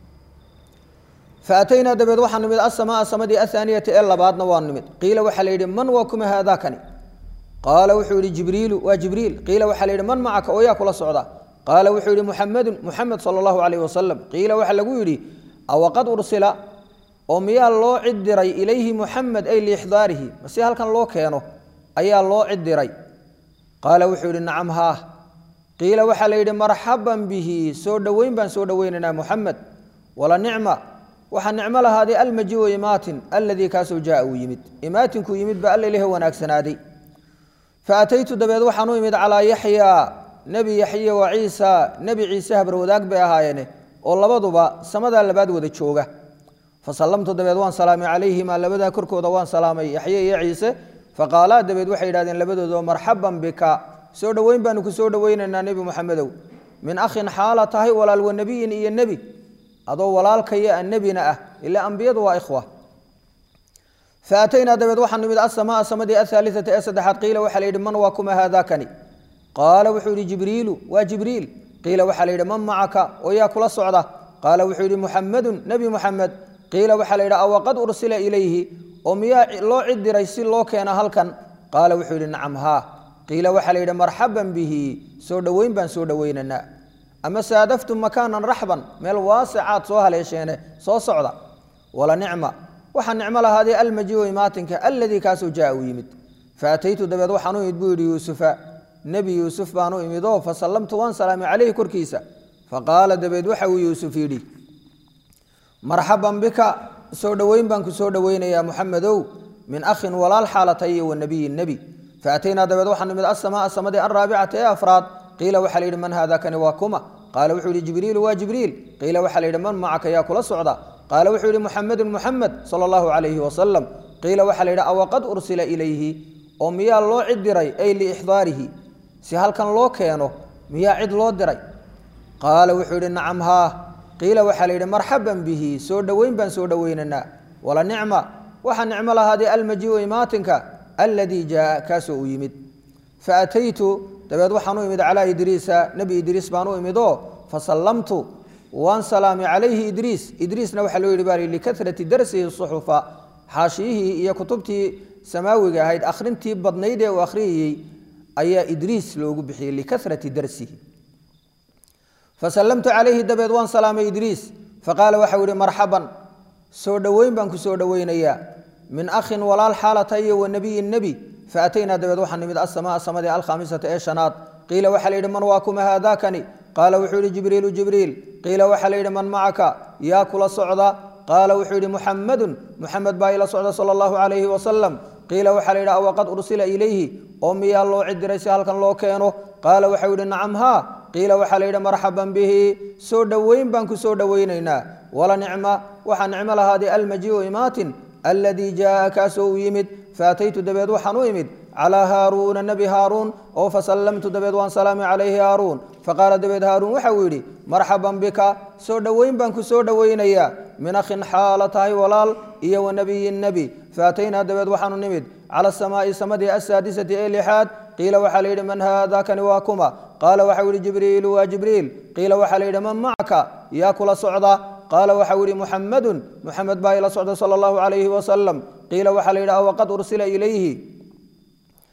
faataynaa dabeed waxaa nimid asamaa samadii ahaaniyata ee labaadna waa nimid qiila waxaa la yidhi man waa kuma haadaakani qaala wuxuu yihi jibriilu waa jibriil qiila waxaa la yidhi man macaka oo yaa kula socda qaala wuxuu yihi muxamedun muxamed sala allahu calayh wasalam qiila waxaa lagu yidhi awaqad ursila oo miyaa loo cid diray ilayhi muxamed ay liixdaarihi mase halkan loo keeno ayaa loo cid diray qaala wuxuu yidhi nacam haah qiila waxaa la yidhi marxaban bihi soo dhoweyn baan soo dhoweynaynaa muxamed wala nicma waxaa nicmo lahaaday almajiu imaatin alladii kaasoo jaaa uu yimid imaatinkuu yimid ba alla ilahi wanaagsanaaday faataytu dabeed waxaan u imid calaa yaxyaa nebi yaxye wa ciisa nebi ciise habar wadaag bay ahaayeene oo labaduba samadaa labaad wada jooga fasallamtu dabeed waan salaamay calayhimaa labadaa korkooda waan salaamay yaxye iyo ciise faqaalaa dabeed waxay yidhahdeen labadooda marxaban bika soo dhoweyn baanu ku soo dhoweynaynaa nebi muxamedow min akhin xaala tahay walaal wa nebiyin iyo nebi adoo walaalkaya a nebina ah ilaa ambiyadu waa ikhwa faataynaa dabeed waxaa nimid asamaa samadii ahaaliata ee saddexaad qiila waxaa la yidhi man waa kuma haadaakani qaala wuxuu yidhi jibriilu waa jibriil qiila waxaa la yidhi man macaka oo yaa kula socda qaala wuxuu yidhi muxamedun nebi muxamed qiila waxaa la yidhi awaqad ursila ilayhi oo miyaa loo cid diray si loo keena halkan qaala wuxuu yidhi nacam haa qiila waxaa la yidhi marxaban bihi soo dhoweyn baan soo dhoweynaynaa ama saadaftum makaanan raxban meel waasicaad soo haleesheene soo socda wala nicma waxaa nicmo lahaaday almajiu imaatinka alladii kaasoo jaa uu yimid faataytu dabeed waxaan u imid buu yidhi yuusufa nebi yuusuf baan u imid oo fasallamtu waan salaamay caleyhi korkiisa faqaala dabeed waxa uu yuusuf yidhi marxaban bika soo dhoweyn baan ku soo dhoweynayaa muxamedow min akhin walaal xaalatay iyo wa nebiyin nebi faataynaa dabeed waxaan nimid asamaa samadii alraabicata ee afraad qiila waxaa la yidhi man haadakani waa kuma qaala wuxuu yihi jibriilu waa jibriil qiila waxaa la yidhi man macaka yaa kula socda qaala wuxuu yihi muxamedun muxamed sala allahu calayhi wasalam qiila waxaa la yidhi awaqad ursila ilayhi oo miyaa loo cid diray ay liixdaarihi si halkan loo keeno miyaa cid loo diray qaala wuxuu yidhi nacam haa qiila waxaa la yidhi marxaban bihi soo dhoweyn baan soo dhoweynaynaa wala nicma waxaa nicmo lahaaday almajiu imaatinka alladii jaaa kaasoo uu yimid faataytu dabeed waxaan u imid calaa idriisa nebi idriis baan u imid oo fasallamtu waan salaamay calayhi idriis idriisna waxaa loo yidhi baa likarati darsihi suxufa xaashiyihii iyo kutubtii samaawiga ahayd akhrintii badnayd ee uu akhriyayey ayaa idriis loogu bixiyey likarati darsihi fasallamtu calayhi dabeed waan salaamay idriis faqaala waxau yihi marxaban soo dhoweyn baan ku soo dhoweynayaa min akhin walaal xaalata iyo wa nebiyin nebi faataynaa dabeed waxaa nimid asamaa samadii alkhaamisata ee shanaad qiila waxaa la yidhi man waa kuma haadaakani qaala wuxuu yihi jibriilu jibriil qiila waxaa la yidhi man macaka yaa kula socda qaala wuxuu yidhi muxamedun muxamed baa ila socda sala allahu calayhi wasalam qiila waxaa la yidhi awaqad ursila ilayhi oo miyaa loo cidiray si halkan loo keeno qaala waxau yidhi nacam haa qiila waxaa la yidhi marxaban bihi soo dhoweyn baan ku soo dhoweynaynaa wala nicma waxaa nicmo lahaaday almajiu imaatin alladii jaaa kaasoo u yimid faataytu dabeed waxaan u imid calaa haaruuna nebi haaruun oo fasallamtu dabeed waan salaamay calayhi haaruun faqaala dabeed haaruun waxa uu yidhi marxaban bika soo dhoweyn baan ku soo dhoweynayaa min akhin xaala tahay walaal iyo wa nebiyin nebi faataynaa dabeed waxaanu nimid cala asamaa'i samadii asaadisati ee lixaad qiila waxaa la yidhi man haadakani waa kuma qaala waxau yidhi jibriilu waa jibriil qiila waxaa la yidhi man macaka yaa kula socda qaala waxau yidhi muxamedun muxamed baa ila socda sala allahu calayhi wasalam qiila waxaa la yidhi awaqad ursila ilayhi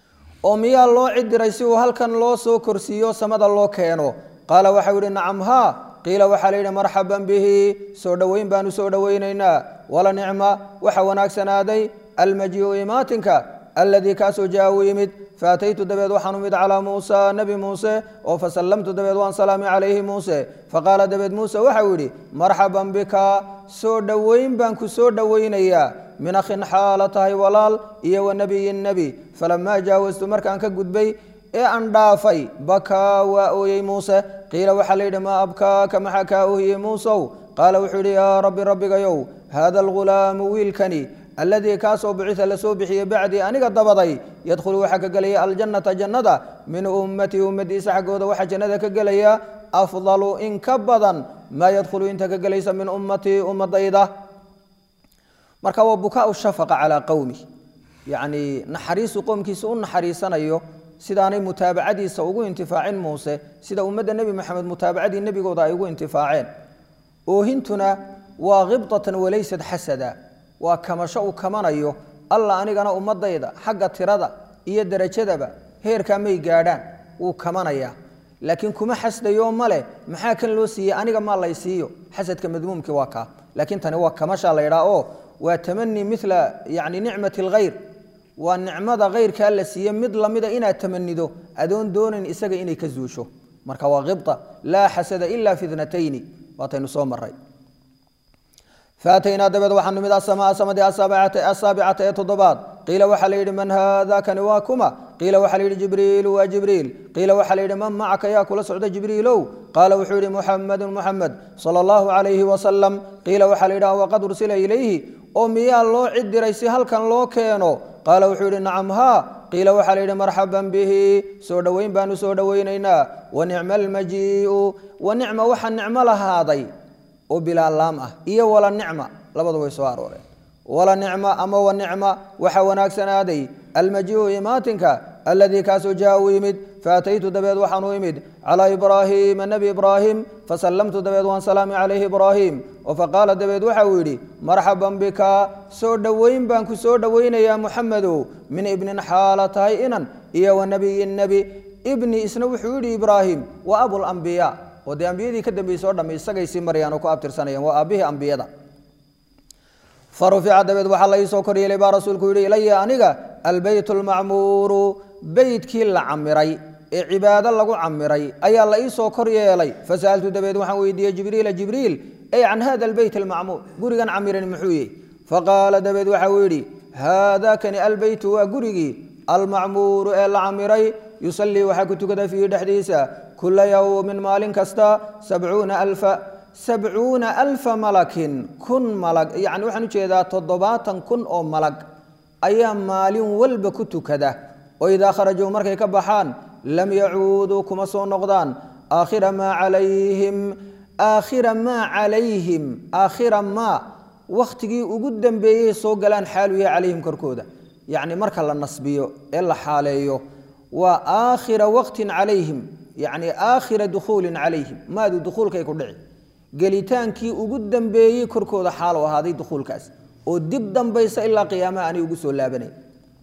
oo miyaa loo cidiray si uu halkan loo soo korsiiyo samada loo keeno qaala waxau yihi nacam haa qiila waxaa la yidhi marxaban bihi soo dhoweyn baanu soo dhoweynaynaa wala nicma waxa wanaagsanaaday almajiiu imaatinka aladii kaasoo jaa uu yimid faataytu dabeed waxaan umid calaa muusa nebi muuse oo fasallamtu dabeed waan salaami calayhi muuse faqaala dabeed muuse waxau yidhi marxaban bika soo dhoweyn baan ku soo dhoweynayaa min akhin xaala tahay walaal iyo wa nebiyin nebi falamaa jaawastu markaan ka gudbay ee aan dhaafay bakaa waa ooyey muuse qiila waxaa la yidhi maa abkaaka maxaa kaa oohiyey muusow qaala wuxuu yidhi yaa rabbi rabbigayow haada algulaamu wiilkani alladii kaasoo bicisa lasoo bixiyey bacdii aniga dabaday yadkhulu waxaa ka gelaya aljannata jannada min ummatii ummadiisa xaggooda waxaa jannada ka gelaya afdalu in ka badan maa yadkhulu inta ka gelaysa min ummatii ummadayda marka waa bukaau shafaqa calaa qowmi yacni naxariisu qowmkiisa u naxariisanayo sidaanay mutaabacadiisa ugu intifaacin muuse sida ummadda nebi maxamed mutaabacadii nebigooda ay ugu intifaaceen oohintuna waa khibdatan walaysad xasada waa kamasho uu kamanayo alla anigana ummadayda xagga tirada iyo derajadaba heerkaa may gaadhaan wuu kamanayaa laakiin kuma xasdayo male maxaa kan loo siiyey aniga maa lay siiyo xasadka madmuumkii waa kaa laakiin tani waa kamasha la ydhaa oo waa tamani mila yani nicmati alkhayr waa nicmada khayrkaa la siiye mid lamida inaad tamanido adoon doonayn isaga inay ka zuusho marka waa khibta laa xasada ila fi dnatayni waataynu soo maray faataynaa dabeed waxaa numid asamaa samadii asaabicata ee toddobaad qiila waxaa la yidhi man haada kani waa kuma qiila waxaa la yidhi jibriilu waa jibriil qiila waxaa la yidhi man macaka yaa kula socda jibriilow qaala wuxuu yidhi muxamedun muxamed sala allahu calayhi wasalam qiila waxaa la yidhi waqad ursila ilayhi oo miyaa loo cidiray si halkan loo keeno qaala wuxuu yidhi nacam haa qiila waxaa la yidhi marxaban bihi soo dhoweyn baanu soo dhoweynaynaa wa nicma almajiiu wa nicma waxaa nicmo lahaaday oo bilaa laam ah iyo wala nicma labadu way soo arooreen wala nicma ama wa nicma waxaa wanaagsanaaday almajiiu imaatinka aladii kaasoo jaa uu yimid faataytu dabeed waxaan u imid calaa ibraahiima nebi ibraahim fasallamtu dabeed waan salaami calayhi ibraahim oo faqaala dabeed waxa uu yidhi marxaban bika soo dhoweyn baan ku soo dhoweynayaa muxamedow min ibnin xaala tahay inan iyo wa nebiyin nebi ibni isna wuxuu yidhi ibraahim wa abulambiyaa oo dee ambiyadii ka dambeysay o dhamme isagay sii marayaan oo ku abtirsanayaan waa aabbihii ambiyada fa rufica dabeed waxaa la iisoo kor yeelay baa rasuulku yidhi ilaya aniga albeyt almacmuuru beytkii la camiray ee cibaado lagu camiray ayaa la iisoo kor yeelay fasa'altu dabeed waxaan weydiiyey jibriila jibriil ey can hada albeyt almacmuur gurigan camiran muxuu yihi faqaala dabeed waxa uu yidhi haada kani albeytu waa gurigii almacmuuru ee la camiray yusallii waxaa ku tukada fiihi dhexdiisa kula yowmin maalin kasta sabcuuna alfa sabcuuna alfa malakin kun malag yacni waxaan ujeedaa toddobaatan kun oo malag ayaa maalin walba ku tukada oo idaa kharajuu markay ka baxaan lam yacuuduu kuma soo noqdaan aakhira maa calayhim aakhira maa calayhim aakhira maa wakhtigii ugu dambeeyey soo galaan xaalu yahay calayhim korkooda yacni marka la nasbiyo ee la xaaleeyo waa aakhira waqtin calayhim yacni aakhira dukhuulin calayhim maadu dukhuulkay ku dhici gelitaankii ugu dambeeyey korkooda xaal u ahaaday dukhuulkaas oo dib dambaysa ilaa qiyaamaha aanay ugu soo laabanayn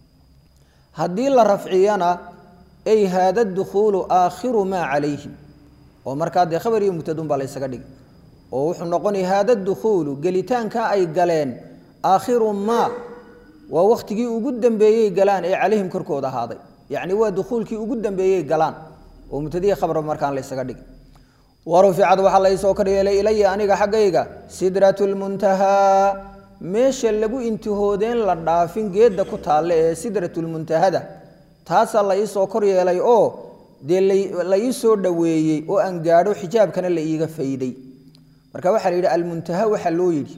haddii la rafciyana ay haada dukhuulu aakhiru maa calayhim oo markaa dee khabar iyo mubtadun baa la ysaga dhigi oo wuxuu noqonaya haada dukhuulu gelitaanka ay galeen aakhiru maa waa wakhtigii ugu dambeeyey galaan ee calayhim korkooda ahaaday yacni waa dukhuulkii ugu dambeeyey galaan oo mubtadiya khabarba markaan la ysaga dhigi waruficad waxaa la isoo kor yeelay ilaya aniga xaggayga sidratu lmuntahaa meesha lagu intihoodeen la dhaafin geedda ku taalle ee sidratulmuntahada taasaa la iisoo kor yeelay oo dee la ii soo dhoweeyey oo aan gaadho xijaabkana la iiga fayday marka waxaa la yidhi almuntaha waxaa loo yidhi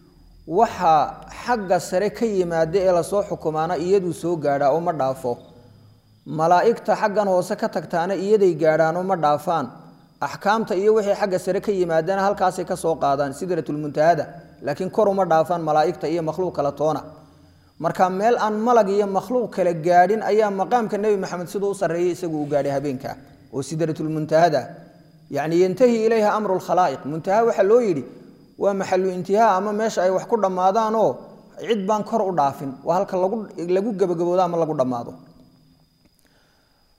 waxa xagga sare ka yimaada ee lasoo xukumaana iyaduu soo gaadhaa oo ma dhaafo malaa'igta xaggan hoose ka tagtaana iyaday gaadhaanoo ma dhaafaan axkaamta iyo wixii xagga sare ka yimaadana halkaasay ka soo qaadaan sidratulmuntahada laakiin kor uma dhaafaan malaa'igta iyo makhluuq kala toona marka meel aan malag iyo makhluuq kala gaadhin ayaa maqaamka nebi maxamed siduu u sarreeyey isagu u gaadhay habeenka oo sidratulmuntahada yacni yantahi ilayha amru lkhalaa'iq muntaha waxaa loo yidhi waa maxalu intihaa ama meesha ay wax ku dhammaadaanoo cid baan kor u dhaafin waa halka lagu lagu gebagaboodo ama lagu dhammaado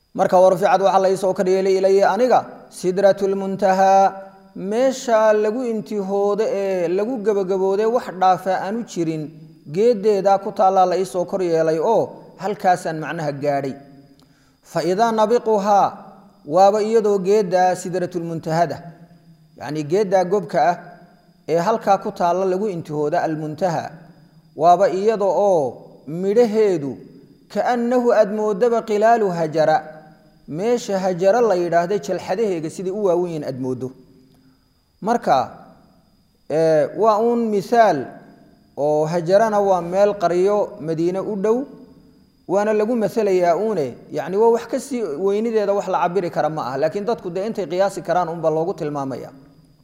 marka warficad waxaa laysoo karyeelay ilaya aniga sidratulmuntahaa meesha lagu intihoodo ee lagu gebagaboode wax dhaafa aanu jirin geedeedaa ku taallaa la iisoo kor yeelay oo halkaasaan macnaha gaadhay fa idaa nabiquhaa waaba iyadoo geeddaa sidratulmuntahada yacnii geeddaa gobka ah ee halkaa ku taalla lagu intihooda almuntaha waaba iyada oo midhaheedu kaannahu aad moodaba qilaalu hajara meesha hajaro la yidhaahda jalxadaheega sidai u waawen yihin aad mooddo marka waa uun mihaal oo hajarana waa meel qaryo madiine u dhow waana lagu maalayaa uune yani waa wax kasii weynideeda wax la cabiri kara ma ah laakiin dadku dee intay qiyaasi karaan unba loogu tilmaamaya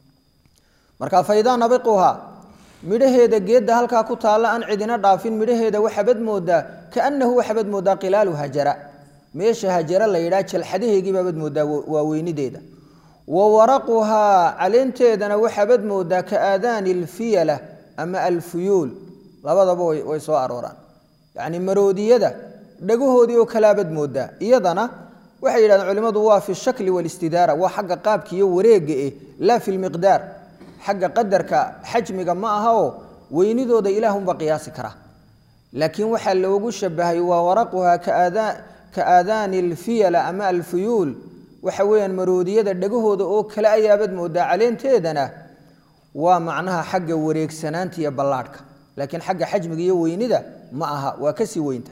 marka faidaa nabiquha midhaheeda geedda halkaa ku taalla aan cidina dhaafin midhaheeda waxabad moodaa kaanahu waxabad moodaa qilaalu hajara meesha hajara la yidhaha jalxadaheegiibabad moodaa waa weynideeda wa waraquhaa caleenteedana waxabad moodaa ka aadaani alfiyala ama alfuyuul labadaba way soo arooraan yacni maroodiyada dhagahoodii oo kalaabad moodaa iyadana waxay yidhahdeen culimmadu waa fi shakli walistidaara waa xagga qaabka iyo wareega eh laa fi lmiqdaar xagga qadarka xajmiga ma aha oo weynidooda ilaahunba qiyaasi kara laakiin waxaa loogu shabahay waa waraquhaa ka aadaani alfiyala ama alfuyuul waxa weeyaan maroodiyada dhagahooda oo kale ayaabad moodaa caleenteedana waa macnaha xagga wareegsanaanta iyo ballaadhka laakiin xagga xajmiga iyo weynida ma aha waa kasii weynta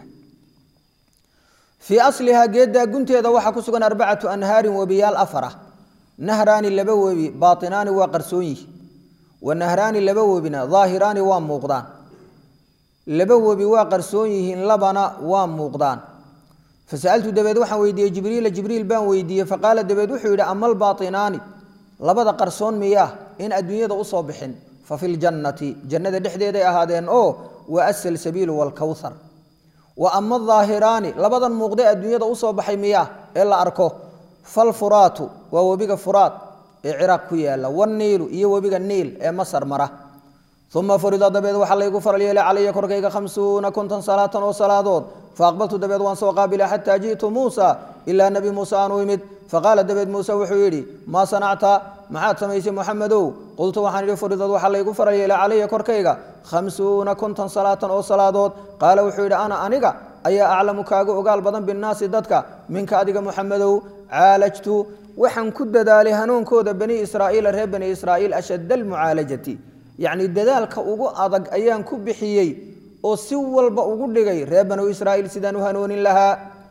fii aslihaa geeddaa gunteeda waxaa ku sugan arbacatu anhaarin webiyaal afara nahraani laba webi bainaani waa qarsoon yihi wa nahraani laba webina daahiraani waa muuqdaan laba webi waa qarsoon yihiin labana waa muuqdaan fasaltu dabeed waxaan weydiiyey jibriila jibriil baan weydiiyey faqaala dabeed wuxuu yidhi ama albainaani labada qarsoon miyaa in adduunyada usoo bixin fa fi ljannati jannada dhexdeeday ahaadeen oo wa asal sabiilu waalkowthar wa ama aahiraani labadan muuqde adduunyada usoo baxay miyaa ee la arko falfuraatu waa webiga furaad ee ciraaq ku yaala waniilu iyo webiga niil ee masar mara uma furida dabeed waxaa laygu faral yeelay calaya korkayga hamsuuna konton salaatan oo salaadood faaqbaltu dabeed waan soo qaabila xataa ji'tu muusa ilaa nebi muuse aanu imid faqaala dabeed muuse wuxuu yidhi maa sanacta maxaad samaysay muxamedow qultu waxaan idhi furidad waxaa laygu faral yeelay calaya korkayga khamsuuna konton salaatan oo salaadood qaala wuxuu yidhi ana aniga ayaa aclamu kaaga ogaal badan binnaasi dadka minka adiga muxamedow caalajtu waxaan ku dadaalay hanuunkooda bani israa'iila reer bani israa'iil ashadda almucaalajati yacni dadaalka ugu adag ayaan ku bixiyey oo si walba ugu dhigay reer banu israa'iil sidaan u hanoonin lahaa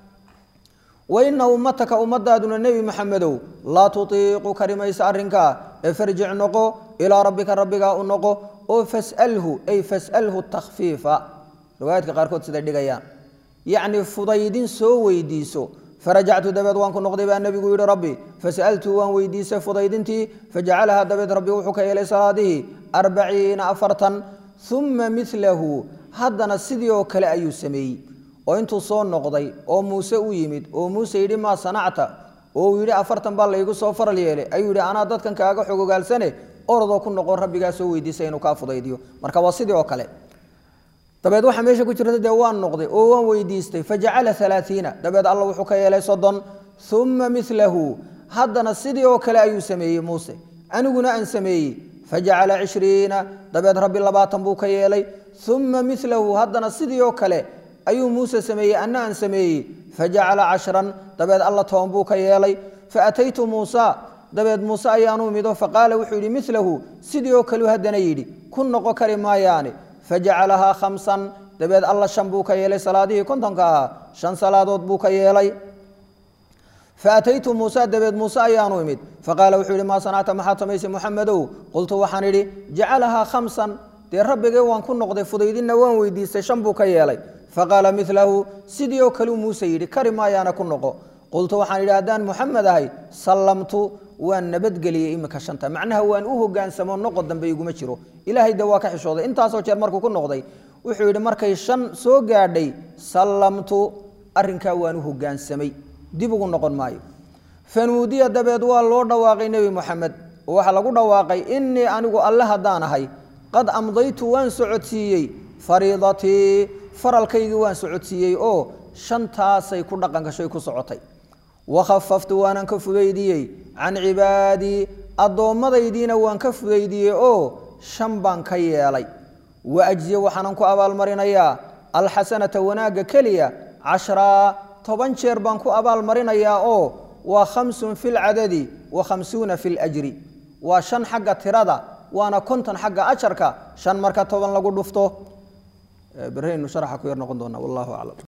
wa ina ummataka ummadaaduna nebi maxamedow laa tutiiqu kari maysa arrinkaa ee farjic noqo ilaa rabbika rabbigaa u noqo oo fasalhu ay fasalhu takhfiifa riwaayaadka qaarkood siday dhigayaan yacni fudaydin soo weydiiso farajactu dabeed waan ku noqday baa nebigu yidhi rabbi fasaltu waan weydiisay fudaydintii fajacalahaa dabeed rabbi wuxuu ka yeelay salaadihii arbaciina afartan uma milahu haddana sidii oo kale ayuu sameeyey oo intuu soo noqday oo muuse u yimid oo muuse yidhi maa sanacta oo uu yidhi afartan baa laygu soo faral yeelay ayuu yidhi anaa dadkan kaaga xogogaalsane orodoo ku noqon rabbigaa soo weydiisay inuu kaa fudaydiyo marka waa sidii oo kale dabeed waxaa meesha ku jirta dee waan noqday oo waan weydiistay fajacala alaaiina dabeed alla wuxuu ka yeelay soddon uma milahu haddana sidii oo kale ayuu sameeyey muuse aniguna aan sameeyey fajacala cishriina dabeed rabbi labaatan buu ka yeelay uma milahu haddana sidii oo kale ayuu muuse sameeyey anna aan sameeyey fajacala cashran dabeed alla toban buu ka yeelay faataytu muusa dabeed muuse ayaanu imido faqaala wuxuu yidhi milahu sidii oo kaleu haddana yidhi ku noqo kari maayaane fajacalahaa khamsan dabeed alla shan buu ka yeelay salaadihii kontonka ahaa shan salaadood buu ka yeelay faataytu muusa dabeed muuse ayaanu imid faqaala wuxuu yihi maa sanacta maxaad samaysay muxamedow qultu waxaan idhi jacalahaa khamsan dee rabbigay waan ku noqday fudaydinna waan weydiistay shan buu ka yeelay faqaala milahu sidii oo kaleu muuse yidhi kari maayaana ku noqo qultu waxaan idhi haddaan muxamed ahay sallamtu waan nabadgeliyey imika shanta macnaha waan u hogaansamo noqo dambe iguma jiro ilaahay de waa ka xishooday intaasoo jeer markuu ku noqday wuxuu yidhi markay shan soo gaadhay sallamtu arrinkaa waan u hogaansamay dib ugu noqon maayo fanuudiya dabeed waa loo dhawaaqay nebi moxamed oo waxaa lagu dhawaaqay innii anigu alle haddaan ahay qad amdaytu waan socodsiiyey fariidatii faralkaygii waan socodsiiyey oo shantaasay ku dhaqan gashay ku socotay wakhafaftu waanan ka fudaydiyey can cibaadii addoommadaydiina waan ka fudaydiyey oo shan baan ka yeelay wa ajziya waxaanan ku abaalmarinayaa alxasanata wanaagga keliya cashraa toban jeer baan ku abaalmarinayaa oo waa khamsun fi lcadadi wa khamsuuna fi ljri waa shan xagga tirada waana konton xagga ajarka shan marka toban lagu dhufto beraynu sharaxa ku yar noqon doonaa wallahu aclam